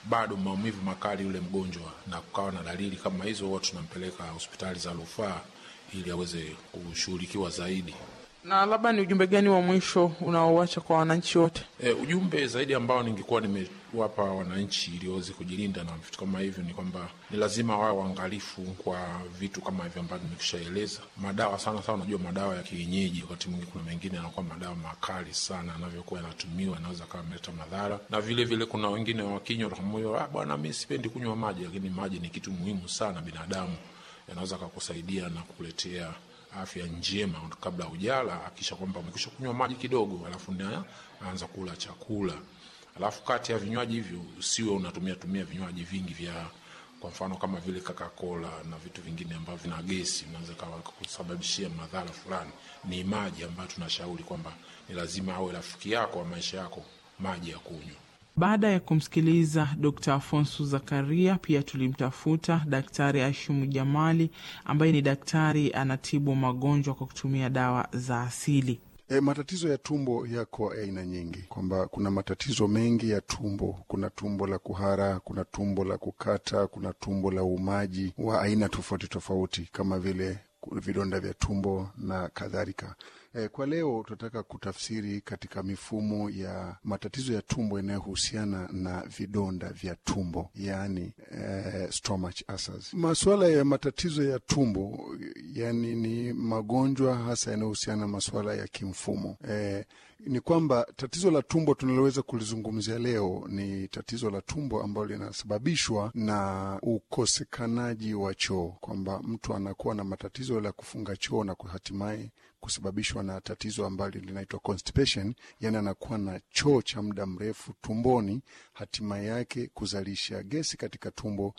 bado maumivu makali yule mgonjwa na kukawa na dalili kama hizo, huwa tunampeleka hospitali za rufaa ili aweze kushughulikiwa zaidi. Na labda ni ujumbe gani wa mwisho unaoacha kwa wananchi wote? E, ujumbe zaidi ambao ningekuwa nimewapa wananchi ili waweze kujilinda na vitu kama hivyo ni kwamba ni lazima wawe waangalifu kwa vitu kama hivyo ambavyo nimekushaeleza. Madawa sana sana, unajua madawa ya kienyeji, wakati mwingine kuna mengine yanakuwa madawa makali sana, anavyokuwa yanatumiwa anaweza kawa ameleta madhara, na vile vile kuna wengine wakinywa moyo, ah, bwana mi sipendi kunywa maji, lakini maji ni kitu muhimu sana binadamu, yanaweza kakusaidia na kukuletea afya njema kabla hujala. Akisha kwamba umekisha kunywa maji kidogo, alafu ndio anza kula chakula. Alafu kati ya vinywaji hivyo usiwe unatumia tumia vinywaji vingi vya kwa mfano kama vile Coca-Cola na vitu vingine ambavyo vina gesi, vinaweza kusababishia madhara fulani. Ni maji ambayo tunashauri kwamba ni lazima awe rafiki yako wa maisha yako, maji ya kunywa. Baada ya kumsikiliza Dr Afonso Zakaria, pia tulimtafuta Daktari Ashimu Jamali ambaye ni daktari anatibu magonjwa kwa kutumia dawa za asili. E, matatizo ya tumbo yako aina nyingi, kwamba kuna matatizo mengi ya tumbo. Kuna tumbo la kuhara, kuna tumbo la kukata, kuna tumbo la uumaji wa aina tofauti tofauti kama vile vidonda vya tumbo na kadhalika. E, kwa leo tunataka kutafsiri katika mifumo ya matatizo ya tumbo yanayohusiana na vidonda vya tumbo, yaani e, stomach ulcers. Masuala ya matatizo ya tumbo yani ni magonjwa hasa yanayohusiana na masuala ya kimfumo. E, ni kwamba tatizo la tumbo tunaloweza kulizungumzia leo ni tatizo la tumbo ambalo linasababishwa na ukosekanaji wa choo, kwamba mtu anakuwa na matatizo la kufunga choo na hatimaye kusababishwa na tatizo ambalo linaitwa constipation, yani anakuwa na choo cha muda mrefu tumboni, hatimaye yake kuzalisha gesi katika tumbo,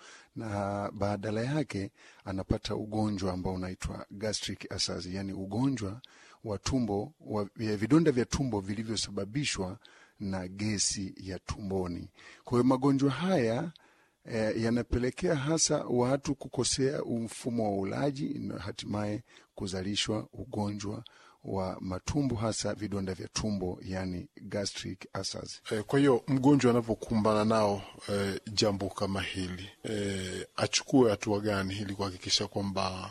na badala yake anapata ugonjwa ambao unaitwa gastric ulcers, yani ugonjwa wa tumbo wa vidonda vya tumbo vilivyosababishwa na gesi ya tumboni. Kwa hiyo magonjwa haya E, yanapelekea hasa watu kukosea mfumo wa ulaji na hatimaye kuzalishwa ugonjwa wa matumbo hasa vidonda vya tumbo yani gastric ulcers. E, kwa hiyo mgonjwa anapokumbana nao e, jambo kama hili e, achukue hatua gani ili kuhakikisha kwamba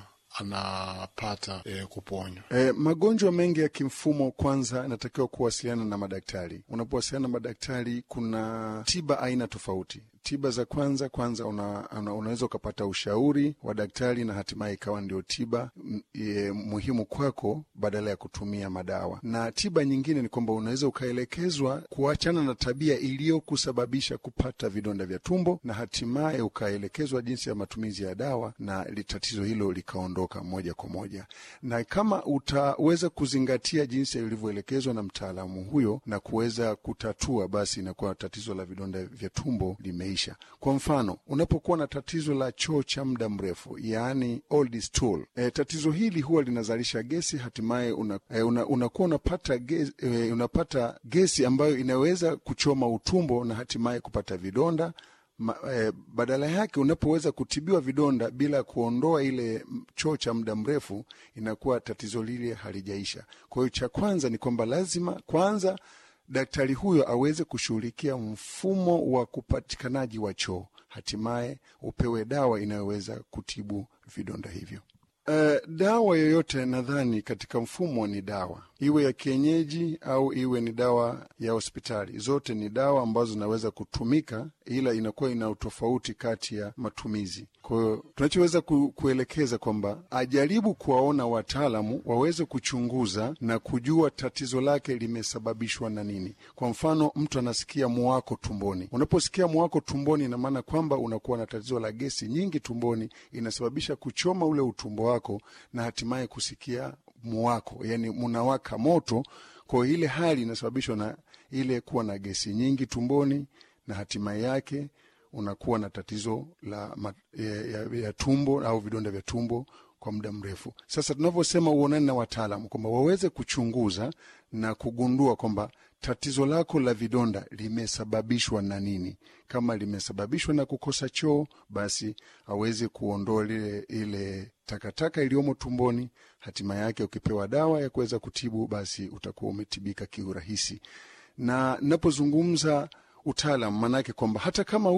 anapata e, kuponywa. E, magonjwa mengi ya kimfumo, kwanza anatakiwa kuwasiliana na madaktari. Unapowasiliana na madaktari, kuna tiba aina tofauti. Tiba za kwanza kwanza, una, una, unaweza ukapata ushauri wa daktari na hatimaye ikawa ndio tiba e, muhimu kwako badala ya kutumia madawa. Na tiba nyingine ni kwamba unaweza ukaelekezwa kuachana na tabia iliyokusababisha kupata vidonda vya tumbo na hatimaye ukaelekezwa jinsi ya matumizi ya dawa na tatizo hilo likaondoka moja kwa moja. Na kama utaweza kuzingatia jinsi ilivyoelekezwa na mtaalamu huyo na kuweza kutatua, basi inakuwa tatizo la vidonda vya tumbo lime kwa mfano unapokuwa na tatizo la choo cha muda mrefu, yaani old stool, e, tatizo hili huwa linazalisha gesi, hatimaye unakuwa e, una, una unapata, gesi, e, unapata gesi ambayo inaweza kuchoma utumbo na hatimaye kupata vidonda Ma, e, badala yake unapoweza kutibiwa vidonda bila kuondoa ile choo cha muda mrefu, inakuwa tatizo lile halijaisha. Kwa hiyo cha kwanza ni kwamba lazima kwanza daktari huyo aweze kushughulikia mfumo wa kupatikanaji wa choo, hatimaye upewe dawa inayoweza kutibu vidonda hivyo. Uh, dawa yoyote nadhani katika mfumo ni dawa, iwe ya kienyeji au iwe ni dawa ya hospitali, zote ni dawa ambazo zinaweza kutumika, ila inakuwa ina utofauti kati ya matumizi. Kwa hiyo tunachoweza ku, kuelekeza kwamba ajaribu kuwaona wataalamu waweze kuchunguza na kujua tatizo lake limesababishwa na nini. Kwa mfano, mtu anasikia muwako tumboni. Unaposikia muwako tumboni, ina maana kwamba unakuwa na tatizo la gesi nyingi tumboni, inasababisha kuchoma ule utumbo wako na hatimaye kusikia muwako, yani munawaka moto. Kwa hiyo ile hali inasababishwa na ile kuwa na gesi nyingi tumboni na hatimaye yake unakuwa na tatizo la ya, ya, ya tumbo au vidonda vya tumbo kwa muda mrefu. Sasa tunavyosema uonane na wataalamu kwamba waweze kuchunguza na kugundua kwamba tatizo lako la vidonda limesababishwa na nini. Kama limesababishwa na kukosa choo, basi aweze kuondoa ile ile takataka iliyomo tumboni. Hatima yake ukipewa dawa ya kuweza kutibu, basi utakuwa umetibika kiurahisi. Na napozungumza utaalam, maanake kwamba hata kama